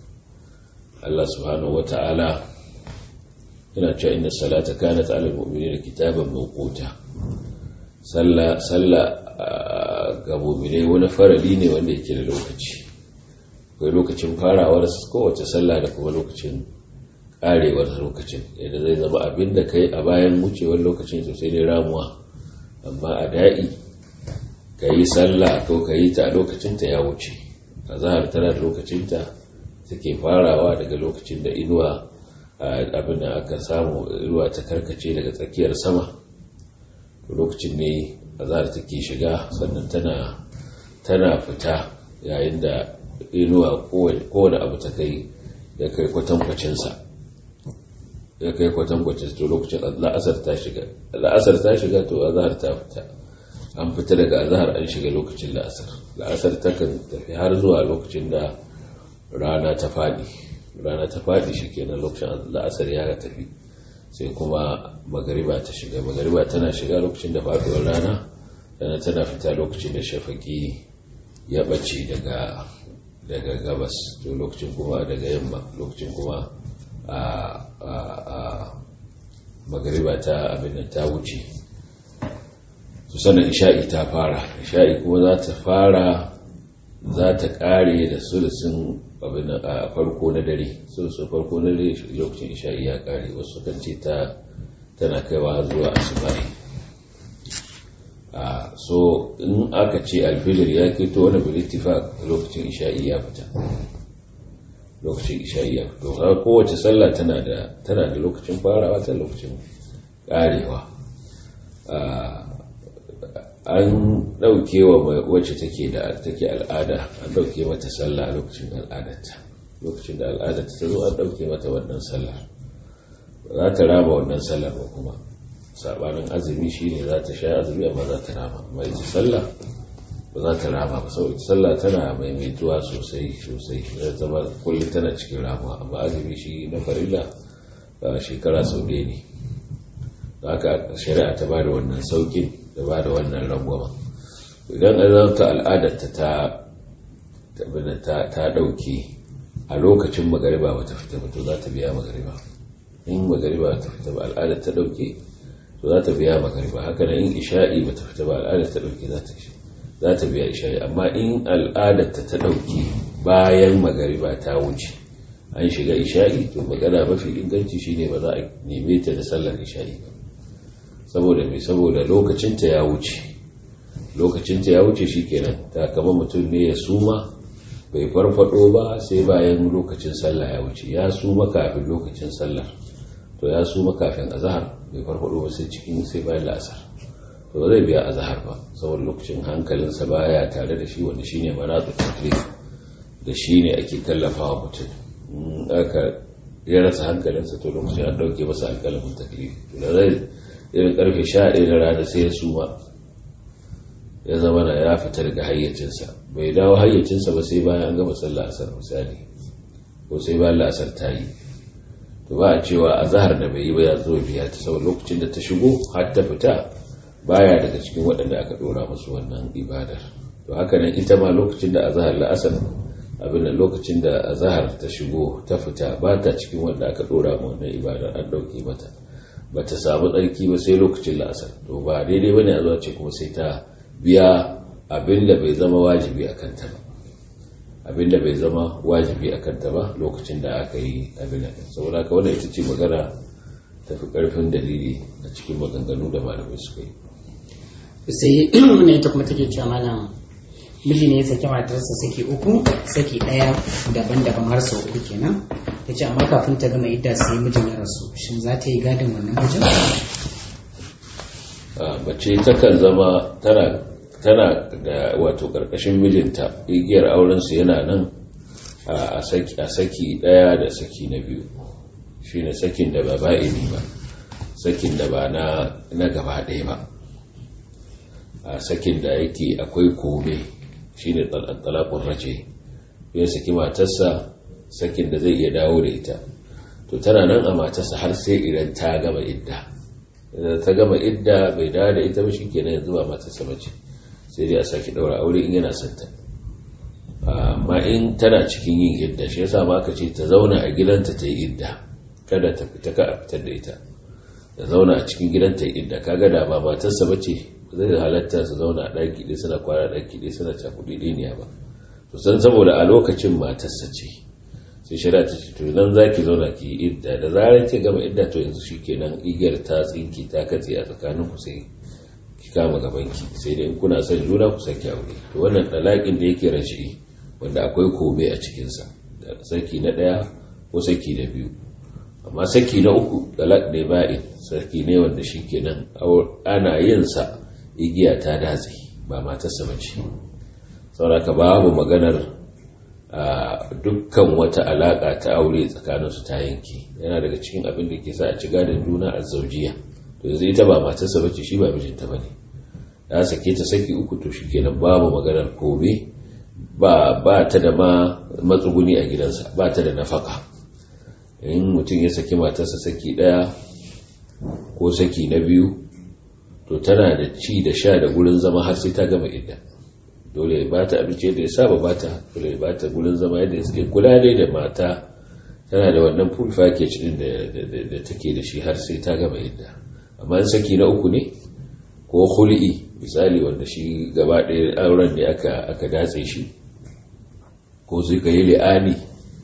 Allah subhanahu wata'ala yana cewa inna salata kanat ala almu'minina kitaban mawquta sallah sallah ga mu'minai wani farali ne wanda yake da lokaci akwai lokacin farawar kowace sallah da kuma lokacin karewar lokacin yadda zai zama abin da kai a bayan wucewar lokacin sosai ne ramuwa amma a da'i ka yi sallah ko ka yi ta a lokacinta ya wuce a zahar tana da lokacinta take farawa daga lokacin da inuwa abin da aka samu inuwa ta karkace daga tsakiyar sama lokacin ne a zahar take shiga sannan tana fita yayin da inuwa kowane abu ta kai ya kai kwatankwacinsa ya kai kwatankwacin to lokacin la'asar ta shiga la'asar ta shiga to azhar ta fita an fita daga azhar an shiga lokacin la'asar la'asar ta kan tafi har zuwa lokacin da rana ta fadi rana ta fadi shikenan lokacin la'asar ya tafi sai kuma magariba ta shiga magariba tana shiga lokacin da faduwar rana dana tana fita lokacin da shafaki ya bace daga daga gabas to lokacin kuma daga yamma lokacin kuma a magariba ta abin da ta wuce su sanar isha'i ta fara isha'i kuma za ta fara za ta kare da sulusun abin a farko na dare sulusun farko na dare lokacin isha'i ya kare wasu kan ce ta tana kaiwa zuwa asubahi a so in aka ce alfijir ya keto wani bilittifa lokacin isha'i ya fita lokacin isha'i ya fito har kowace sallah tana da tana da lokacin farawa ta lokacin karewa an dauke wa wacce take da take al'ada an dauke mata sallah a lokacin al'adarta lokacin da al'adarta ta zo an dauke mata wannan sallar ba za ta raba wannan sallar ba kuma sabanin azumi shine za ta sha azumi amma za ta rama amma ita sallah ba za ta rama ba saboda sallah tana maimaituwa sosai sosai da zama kullum tana cikin ramuwa amma azumi shi na farilla shekara sau ɗaya ne haka shari'a ta ba da wannan saukin da ba da wannan rangwama idan azanta al'adarta ta ta ɗauke a lokacin magariba ba ta fita ba to za ta biya magariba in magariba ta fita ba al'adar ta ɗauke to za ta biya magariba haka nan in isha'i ba ta fita ba al'adar ta ɗauke za ta za ta biya isha'i amma in al'adar ta ta ɗauke bayan magariba ta wuce an shiga isha'i to magana mafi inganci shine ba za a neme ta da sallar isha'i ba saboda mai saboda lokacinta ya wuce lokacinta ya wuce shikenan ta kama mutum ne ya suma bai farfado ba sai bayan lokacin sallah ya wuce ya suma kafin lokacin sallar to ya suma kafin azhar bai farfado ba sai cikin sai bayan la'asar to ba zai biya azhar ba saboda lokacin hankalinsa baya tare da shi wanda shine manatu taklif da shine ake tallafawa mutum in aka ya rasa hankalinsa to lokacin an dauke masa alƙalamin taklif to da zai irin karfe sha ɗaya na rana sai ya suma ya zama na ya fita daga hayyacinsa bai dawo hayyacinsa ba sai bayan an gama sallah asar misali ko sai bayan la'asar ta yi to ba a cewa a zahar da bai yi ba ya zo biya ta sau lokacin da ta shigo har ta fita baya daga cikin waɗanda aka ɗora musu wannan ibadar to haka nan ita ma lokacin da a zahar la'asar abin da lokacin da a zahar ta shigo ta fita ba ta cikin wanda aka ɗora ma wannan ibadar an ɗauke mata ba ta samu tsarki ba sai lokacin la'asar to ba daidai bane a zuwa ce kuma sai ta biya abin da bai zama wajibi a kanta ba abin da bai zama wajibi a kanta ba lokacin da aka yi abin da saboda haka wannan ita ce magana tafi karfin dalili a cikin maganganu da malamai suka yi sai wannan ita kuma take cewa malam miji ne ya saki matarsa saki uku saki ɗaya daban-daban har sau uku kenan ta ce amma kafin ta gama idda sai mijin ya rasu shin za ta yi gadin wannan mijin mace takan zama tana tana da wato karkashin mijinta igiyar aurensu yana nan a saki ɗaya da saki na biyu shine sakin da ba ba'ini ba sakin da ba na gaba ɗaya ba a sakin da yake akwai kome shine talakun race ya saki matarsa sakin da zai iya dawo da ita to tana nan a matarsa har sai idan ta gama idda idan ta gama idda bai dawo da ita ba shikenan yanzu ba matarsa bace sai dai a saki daura aure in yana santa amma in tana cikin yin idda shi yasa ma aka ce ta zauna a gidanta ta yi idda kada ta fita ka a fitar da ita ta zauna a cikin gidanta yi idda kaga da ba matarsa bace zai halatta su zauna a ɗaki ɗaya suna kwana ɗaki ɗaya suna cakuɗi ɗiniya ba to san saboda a lokacin matarsa ce sai shari'a ta ce to idan za ki zauna ki yi idda da zarar ki gama idda to yanzu shi kenan igiyar ta tsinki ta katse a tsakanin ku sai ki kama gaban ki sai dai kuna son juna ku saki aure to wannan ɗalaƙin da yake rashi wanda akwai kome a cikinsa saki na ɗaya ko saki na biyu amma saki na uku ɗalaƙ ne ba'in saki ne wanda shi kenan ana yin sa igiya ta datse ba matarsa ba ce sauraka babu maganar dukkan wata alaƙa ta aure tsakaninsu ta yanki yana daga cikin abin da ke sa a ci gadon juna a zaujiya to yanzu ita ba matarsa ba ce shi ba mijinta ba ne ya sake ta saki uku to shi kenan babu maganar kome ba ba ta da ma matsuguni a gidansa ba ta da nafaka in mutum ya saki matarsa saki ɗaya ko saki na biyu to tana da ci da sha da gurin zama har sai ta gama idda dole ya bata abinci da ya saba bata dole ya bata gurin zama yadda ya suke kula dai da mata tana da wannan full package din da take da shi har sai ta gama idda amma in saki na uku ne ko hul'i misali wanda shi gaba ɗaya auren ne aka aka datse shi ko sai ka yi li'ani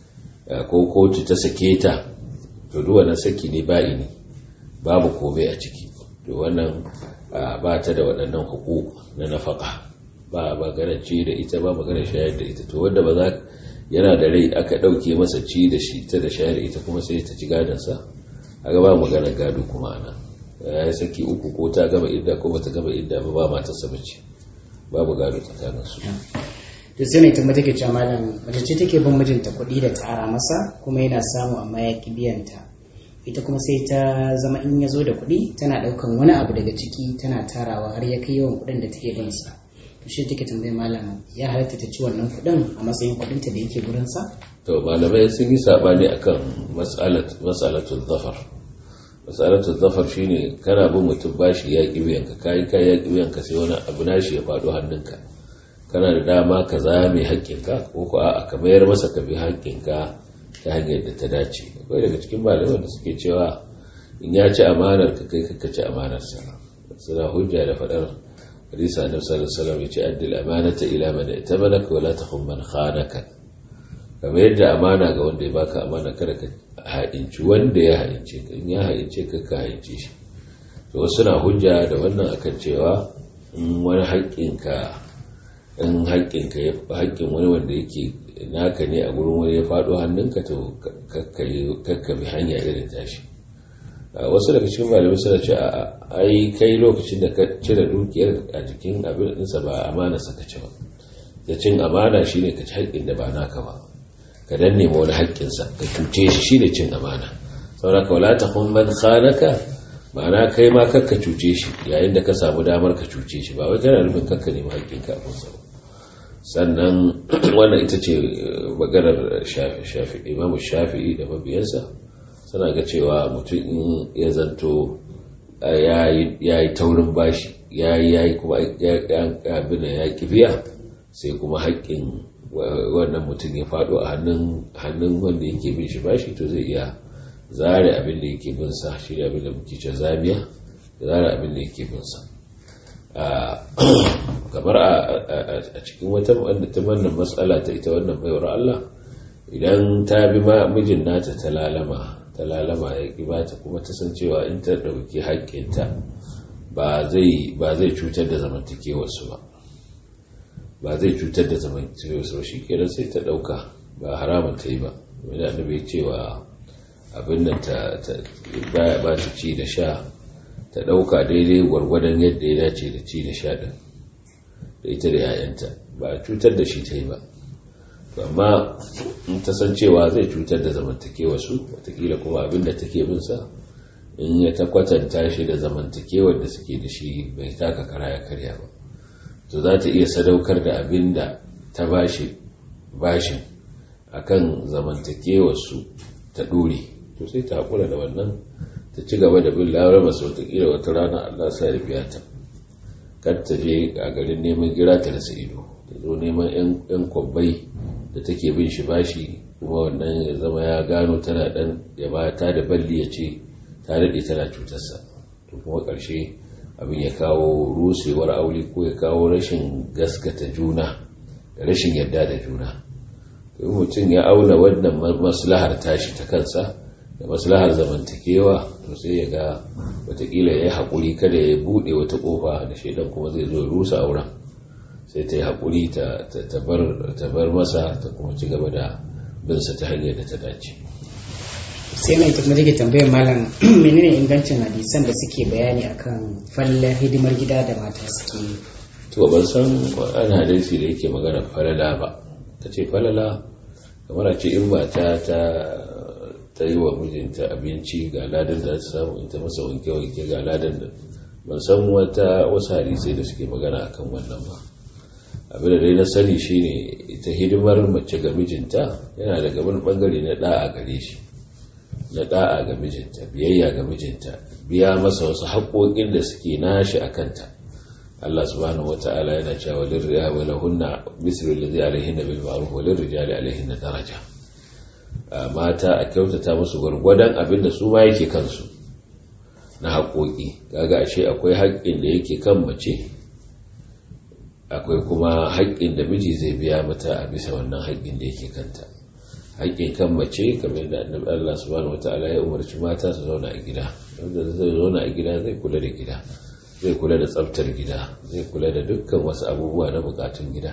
ko kotu ta sake ta to duk wannan saki ne ba'i ne babu komai a ciki to wannan ba ta da waɗannan hukuku na nafaka ba magana ci da ita ba magana shayar da ita to wanda ba za yana da rai aka ɗauke masa ci da shi ta da shayar da ita kuma sai ta ci gadonsa a gaba magana gado kuma ana ya yi saki uku ko ta gama idda ko bata gama idda ba ba matarsa bace babu gado tsakanin su to sai mai tambata ke cewa malam mace ce take bin mijinta kuɗi da tara masa kuma yana samu amma ya ki biyan ta ita kuma sai ta zama in ya zo da kuɗi tana ɗaukan wani abu daga ciki tana tarawa har ya kai yawan kuɗin da take bin sa to shi take tambayar malam ya halatta ta ci wannan kuɗin a matsayin kuɗin ta da yake gurin sa to malamai sun yi sabani akan mas'alat mas'alatul zafar mas'alatul zafar shine kana bin mutum bashi ya ki biyan ka kai kai ya ki biyan ka sai wani abu nashi ya faɗo hannunka kana da dama ka zame haƙƙinka ko ko a'a ka mayar masa ka bi haƙƙinka ta hanyar da ta dace akwai daga cikin malaman da suke cewa in ya ci amanar ka kai ka ci amanar sa suna hujja da faɗar hadisa annabi sallallahu alaihi wasallam yace addil amanata ila man itamanaka wala takhun man khanaka kamar yadda amana ga wanda ya baka amana kada ka haɗinci wanda ya haɗince ka in ya haɗince ka ka haɗince shi to wasu na hujja da wannan akan cewa in wani haƙƙinka in haƙƙinka ya haƙƙin wani wanda yake naka ne a gurin wani ya faɗo hannunka to kakka bi hanya irin tashi wasu daga cikin malamai suna ce ai kai lokacin da ka cire dukiyar a jikin abin ɗinsa ba amana saka ci ba da cin amana shine ka ci haƙƙin da ba naka ba ka danne ma wani haƙƙinsa ka cuce shi shine cin amana saboda ka wala takun man khanaka ma'ana kai ma kakka cuce shi yayin da ka samu damar ka cuce shi ba wai kana nufin kakka nemi haƙƙinka a kunsa ba sannan wannan ita ce maganar imamu shafi'i da mabiyansa suna ga cewa mutum in ya zanto ya yi taurin bashi ya yi ya yi kuma abin da ya biya sai kuma haƙƙin wannan mutum ya faɗo a hannun wanda yake bin shi bashi to zai iya zare abin da yake bin sa shi abin da muke ce zamiya zare abin da yake bin sa kamar a cikin wata wanda ta wannan matsala ta ita wannan baiwar Allah idan ta bi mijin nata ta lalama ta lalama ya ki bata kuma ta san cewa in ta ɗauki haƙƙinta ba zai cutar da zamantakewarsu ba ba zai cutar da zamantakewarsu ba shi kenan sai ta ɗauka ba haramun ta yi ba wani annabi ya cewa abin nan ta baya ba ta ci da sha ta ɗauka daidai gwargwadon yadda ya dace da ci da sha ɗin da ita da 'ya'yanta ba cutar da shi ta yi ba amma in ta san cewa zai cutar da zamantakewa su watakila kuma abin da take bin sa in ya ta kwatanta shi da zamantakewar da suke da shi bai taka kara ya karya ba to za ta iya sadaukar da abin da ta bashi bashin akan zamantakewar su ta dore to sai ta hakura da wannan ta ci gaba da bin lawar masu watakila wata rana Allah sa ya biya ta kar ta je a garin neman gira ta rasa ido ta zo neman yan kwabbai da take bin shi bashi kuma wannan ya zama ya gano tana dan ya ba ta da balli ya ce ta daɗe tana cutarsa to kuma ƙarshe abin ya kawo rusewar aure ko ya kawo rashin gaskata juna da rashin yarda da juna to mutum ya auna wannan maslahar tashi ta kansa da maslahar zamantakewa to sai ya ga watakila ya yi haƙuri kada ya buɗe wata ƙofa da shaidan kuma zai zo ya rusa auren sai ta yi haƙuri ta bar masa ta kuma ci gaba da binsa ta hanyar da ta dace sai mai tafi take tambayar malam menene ingancin hadisan da suke bayani akan fallar hidimar gida da mata suke to ban san an hadisi da yake magana falala ba ta ce falala kamar a ce in mata ta ta yi wa mijinta abinci ga ladan da ta samu in ta masa wanke-wanke ga ladan da ban san wata wasu hadisai da suke magana akan wannan ba abin da dai na sani shine ita hidimar mace ga mijinta yana daga wani bangare na da'a gare shi na da'a ga mijinta biyayya ga mijinta biya masa wasu haƙoƙin da suke nashi a kanta Allah subhanahu wata'ala yana cewa lirriya wa lahunna mislu allazi alaihinna bil ma'ruf wa lirrijali alaihinna daraja mata a kyautata musu gwargwadon abin da su ma yake kansu na haƙoƙi kaga ashe akwai haƙƙin da yake kan mace akwai kuma haƙƙin da miji zai biya mata a bisa wannan haƙƙin da yake kanta haƙƙin kan mace kamar da annabi Allah subhanahu wataala ya umarci mata su zauna a gida wanda zai zauna a gida zai kula da gida zai kula da tsaftar gida zai kula da dukkan wasu abubuwa na bukatun gida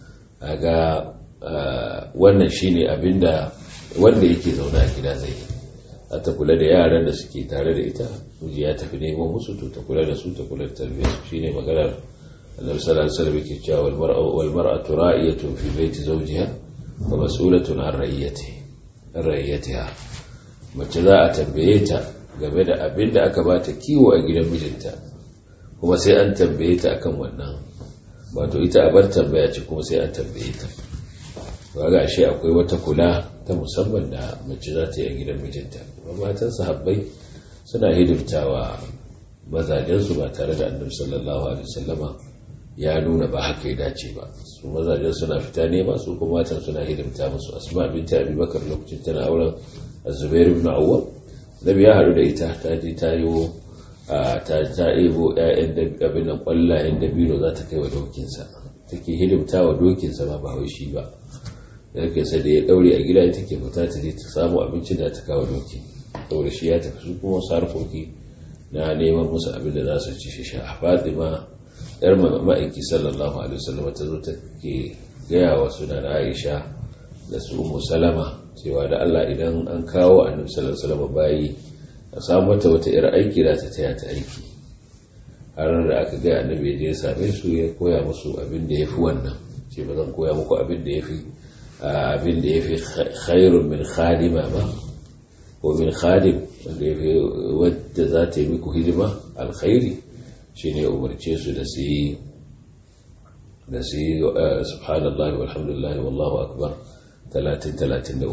kaga wannan shine abinda wanda yake zauna a gida zai yi za ta kula da yaran da suke tare da ita miji ya tafi neman musu to ta kula da su ta kula da tarbiyyar su shine maganar annabi sallallahu alaihi wasallam yake cewa wal mar'a wal mar'atu ra'iyatun fi baiti zawjiha wa mas'ulatun an ra'iyatiha an ra'iyatiha mace za a tambaye ta game da abin da aka bata kiwo a gidan mijinta kuma sai an tambaye ta akan wannan wato ita a bar tambaya ce kuma sai an tambaye ta ba ga shi akwai wata kula ta musamman da mace za ta yi a gidan mijinta kuma matan sahabbai suna hidimtawa mazajensu ba tare da annabi sallallahu alaihi wasallama ya nuna ba haka ya dace ba su mazajen suna fita nema su kuma matan suna hidimta musu asma binta abi bakar lokacin tana auren azubair ibn awwam nabi ya haɗu da ita ta je ta yi ta ta ebo ƴaƴan da abin nan kwallayen dabino za ta kai wa dokinsa take hidimta wa dokinsa ba ba wai shi ba yake sai da ya daure a gida ita ke fita ta je ta samu abincin da ta kawo doki saboda shi ya tafi su kuma wasu harkoki na neman musu abin da za su ci shi sha fatima yar ma'aiki sallallahu alaihi wasallam ta zo ta ke gaya wa suna na aisha da su umu salama cewa da allah idan an kawo annabi sallallahu alaihi wasallam bayi a samu mata wata yar aiki da ta taya ta aiki har da aka gaya annabi ya je ya same su ya koya musu abin da ya fi wannan ce ba zan koya muku abin da ya fi abin da ya fi khairun min khadima ba ko min khadim wanda ya fi wadda za ta yi muku hidima alkhairi shi ne umarce su da su yi da su yi subhanallah walhamdulillah wallahu akbar 30-33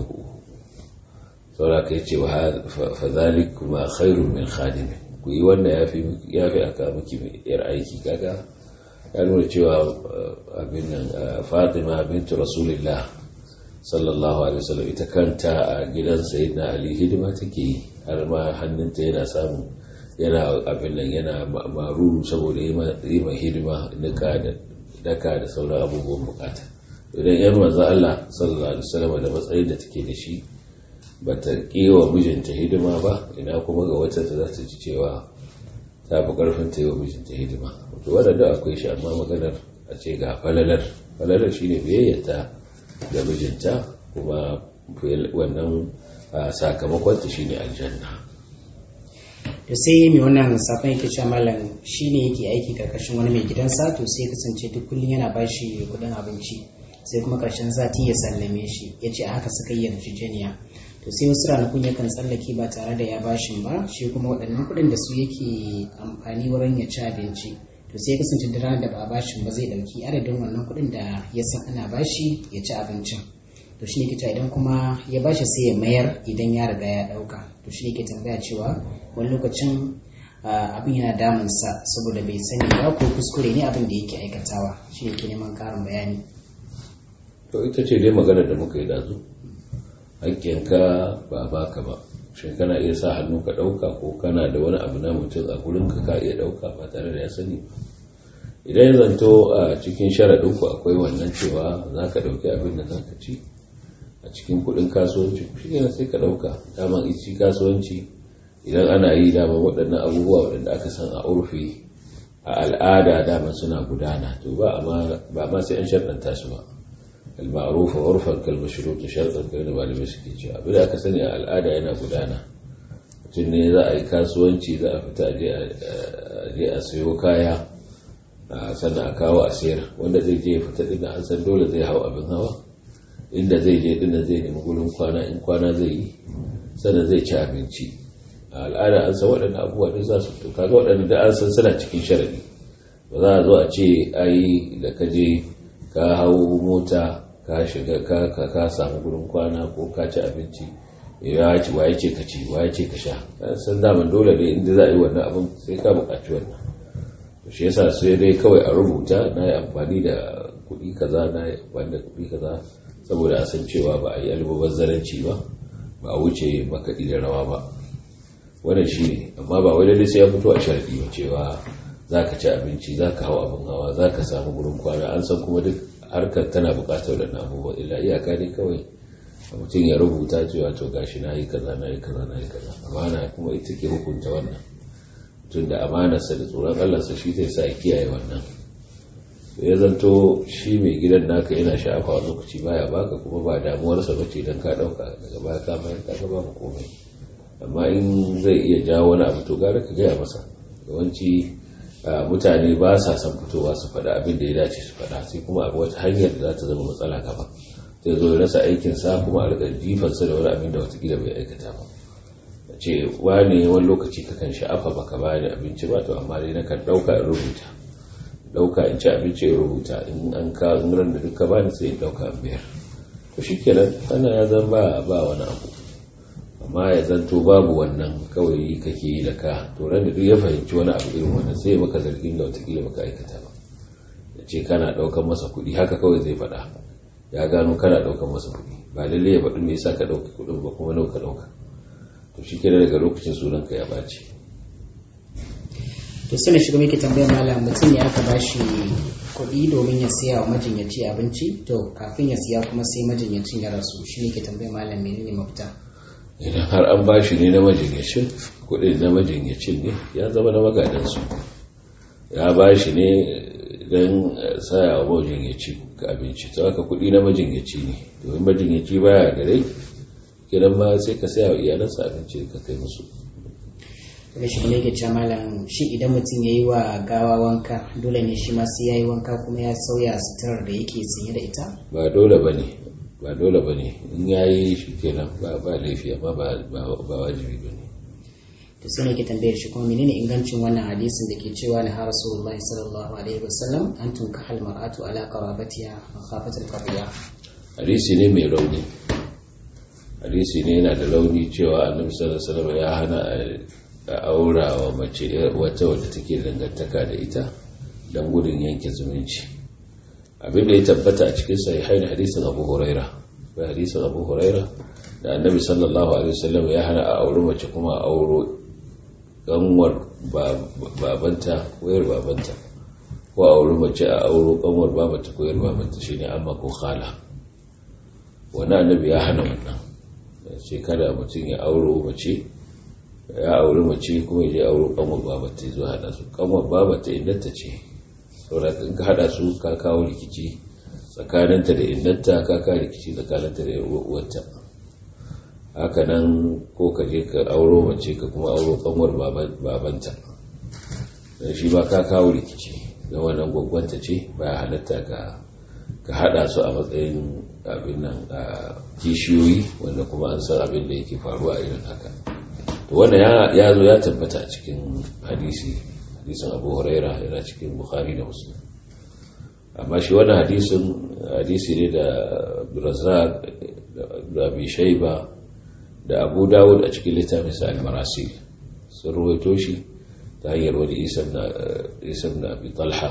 saura ka yi ce fa zalik kuma khairun min khadim ku yi wanda ya fi aka miki yar aiki kaga ya nuna cewa abin nan fatima bintu rasulillah sallallahu alaihi wasallam ita kanta a gidan sayyidina ali hidima take yi har ma hannunta yana samu yana abin nan yana maruru saboda yi ma hidima nika da daka da sauran abubuwan bukata idan yan manzo Allah sallallahu alaihi wasallam da matsayin da take da shi bata kewa mijinta hidima ba ina kuma ga wacce ta za ta ji cewa ta fi karfin ta yi wa mijinta hidima to wadanda akwai shi amma maganar a ce ga falalar falalar shine biyayyata ga mijinta kuma wannan sakamakonta shine aljanna to sai mai wannan safon yake cewa malam shine yake aiki karkashin wani mai gidansa to sai kasance duk kullum yana bashi kudin abinci sai kuma karshen sati ya sallame shi ya ce a haka suka yi yarjejeniya to sai wasu ranakun yakan tsallake ba tare da ya bashin ba shi kuma waɗannan kuɗin da su yake amfani wurin ya ci abinci to sai ya kasance da ranar da ba a bashin ba zai ɗauki adadin wannan kuɗin da ya san ana bashi ya ci abincin to shi ne ke idan kuma ya bashi sai ya mayar idan ya riga ya ɗauka to shi ne ke tambaya cewa wani lokacin abin yana damunsa saboda bai sani ba ko kuskure ne abin da yake aikatawa shi ne ke neman ƙarin bayani to ita ce dai maganar da muka yi dazu hakkinka ba baka ba shin kana iya sa hannu ka ɗauka ko kana da wani abu na mutum a gurinka ka iya ɗauka ba tare da ya sani idan ya zanto a cikin sharaɗinku akwai wannan cewa za ka ɗauki abin da za ka ci a cikin kuɗin kasuwanci shi ne sai ka ɗauka daman ici kasuwanci idan ana yi daman waɗannan abubuwa waɗanda aka san a urfi a al'ada daman suna gudana to ba ma sai an sharɗanta su ba المعروف عرفا كالمشروط شرطا كما malamai suke cewa abin da aka sani a al'ada yana gudana mutum ne za a yi kasuwanci za a fita je a sayo kaya sannan a kawo a sayar wanda zai je fita din an san dole zai hau abin hawa inda zai je din zai nemi gurin kwana in kwana zai yi sannan zai ci abinci a al'ada an san waɗannan abubuwa duk za su fito kaga waɗanda da an san suna cikin sharadi ba za a zo a ce ai da ka je ka hau mota ka shiga ka ka samu gurin kwana ko ka ci abinci ya ci waye ce ka ci waye ce ka sha san daman dole ne inda za a yi wannan abin sai ka buƙaci wannan to shi yasa sai dai kawai a rubuta na yi amfani da kuɗi kaza na yi amfani da kuɗi kaza saboda a san cewa ba a yi almubazzaranci ba ba a wuce makaɗi da rawa ba wannan shi ne amma ba wai lalle sai ya fito a sharadi ba cewa za ka ci abinci za ka hau abin hawa za ka samu gurin kwana an san kuma duk harkar tana bukatar da abubuwa illa iyaka ne kawai mutum ya rubuta cewa to gashi na yi kaza na yi kaza na yi kaza amana kuma ita ke hukunta wannan tun da amanarsa da tsoron allarsa shi zai sa ya kiyaye wannan ya zanto shi mai gidan naka yana sha'afa a lokaci baya baka kuma ba damuwarsa ba ce don ka ɗauka daga baya ka bayar ka ba mu komai amma in zai iya jawo wani abu to gara ka gaya masa yawanci mutane ba sa son fitowa su faɗa abin da ya dace su faɗa sai kuma abu wata hanyar da za ta zama matsala gaba zai zo ya rasa aikin sa kuma a riƙa jifansa da wani abin da watakila bai aikata ba ce wane wani lokaci kakan sha'afa baka ba da abinci ba to amma dai nakan ɗauka in rubuta ɗauka in ci abinci in rubuta in an ka in ran da duka bani sai in ɗauka in biyar to shikenan ana ya zan ba ba wani abu amma ya zanto babu wannan kawai kake yi da ka to ran da duk ya fahimci wani abu irin wannan sai maka zargin da watakila baka aikata ba ya ce kana ɗaukan masa kuɗi haka kawai zai faɗa ya gano kana ɗaukan masa kuɗi ba lallai ya faɗi me yasa ka ɗauki kuɗin ba kuma nawa ka ɗauka to shi kenan daga lokacin sunanka ya ɓaci to sai na shiga muke tambayar malam mutum ya aka bashi kuɗi domin ya siya wa majinyaci abinci to kafin ya siya kuma sai majinyacin ya rasu shi ne ke tambayar malam menene mafita idan har an bashi ne na majinyacin kuɗin na majinyacin ne ya zama na magadansu ya bashi ne don saya wa majinyaci ka abinci ta haka kuɗi na majinyaci ne domin majinyaci baya da rai kiran ma sai ka saya wa iyalansa abinci ka kai musu da shi ne ke cewa malam shi idan mutum ya yi wa gawa wanka dole ne shi ma sai ya yi wanka kuma ya sauya suturar da yake sanye da ita ba dole ba ne ba dole ba ne in ya yi shi kenan ba ba laifi amma ba wajibi ba ne to sai ne ke tambayar shi kuma menene ingancin wannan hadisin da ke cewa na har rasulullahi sallallahu alaihi wasallam an tunka hal mar'atu ala qarabatiha makhafatul qadiya hadisi ne mai rauni hadisi ne yana da rauni cewa annabi sallallahu alaihi wasallam ya hana a aura wa mace wata wadda take dangantaka da ita don gudun yanke zumunci abin da ya tabbata a cikin sahihain hadisin abu huraira akwai hadisin abu huraira da annabi sallallahu alaihi wasallam ya hana a auri mace kuma a auro kanwar babanta wayar babanta ko a auri mace a auro kanwar babanta ko yar babanta shine amma ko khala wani annabi ya hana wannan ce kada mutum ya auro mace ya auri mace kuma ya je auro kanwar babanta ya zo hada su kanwar babanta innata ce saboda in ka hada su ka kawo rikici tsakaninta da innata ka kawo rikici tsakaninta da uwarta haka nan ko ka je ka auro mace ka kuma auro kanwar babanta don shi ba ka kawo rikici da wannan gwaggwanta ce ba halatta ka hada su a matsayin abin nan a kishiyoyi wanda kuma an san abin da yake faruwa a irin haka to wanda ya zo ya tabbata a cikin hadisi hadisin abu huraira yana cikin bukhari da muslim amma shi wannan hadisin hadisi ne da razak da abi shaiba da abu dawud a cikin littafin sa al-marasil sun ruwaito shi ta hanyar wani isa na abi talha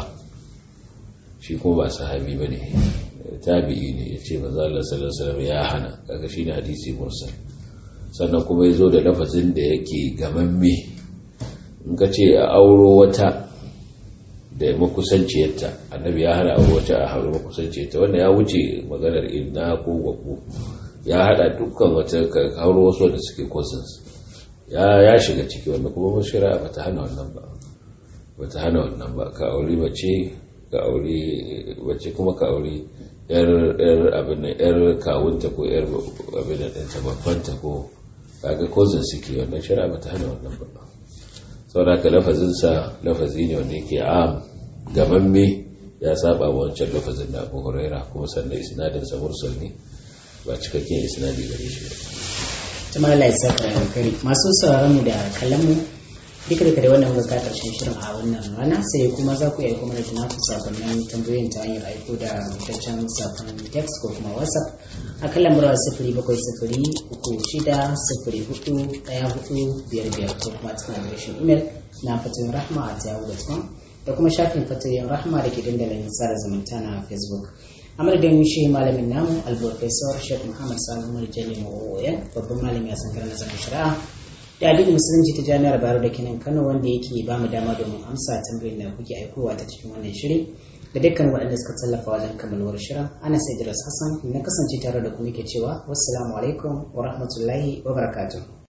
shi kuma ba sahabi ba ne tabi'i ne ya ce maza Allah sallallahu ya hana kaga shi ne hadisi mursal sannan kuma ya zo da lafazin da yake gamamme in ka ce a auro wata da makusanciyarta annabi ya hana auro wata a hauro makusanciyarta wanda ya wuce maganar inna ko gwaggo ya hada dukkan wata hauro wasu da suke cousins ya ya shiga ciki wanda kuma shari'a bata hana wannan ba bata hana wannan ba ka aure mace ka aure mace kuma ka aure yar yar abin nan yar kawunta ko yar abin nan ta babbanta ko kaga cousins suke wannan shari'a bata hana wannan ba saboda ka lafazin sa lafazi ne wanda yake am gamamme ya saba wancan lafazin da Abu Huraira kuma sannan isnadin sa mursal ne ba cikakken isnadi gare shi ba tuma Allah ya saka kare masu sauraron mu da kallon mu duka da kare wannan muka karshen shirin a wannan rana sai kuma za ku iya kuma da tunaku sakonnin tambayoyin ta hanyar aiko da rubutaccen sakon text ko kuma whatsapp a kan lambar sifiri bakwai sifiri uku shida sifiri hudu daya hudu biyar biyar ko kuma cikin adireshin imel na fatoyin rahma a yahoo.com da kuma shafin fatoyin rahma da ke dandalin tsara zumunta na facebook a madadin shi malamin namu alprofesor sheikh muhammad sanu marjani ma'o'oyan babban malami a sankarar nazarin shari'a da addinin musulunci ta jami'ar bayero da kenan kano wanda yake ba mu dama domin amsa tambayoyin da kuke aikowa ta cikin wannan shiri da dukkan waɗanda suka tallafa wajen kammaluwar shirin ana sai hassan na kasance tare da ku muke cewa wassalamu alaikum wa rahmatullahi wa barakatuh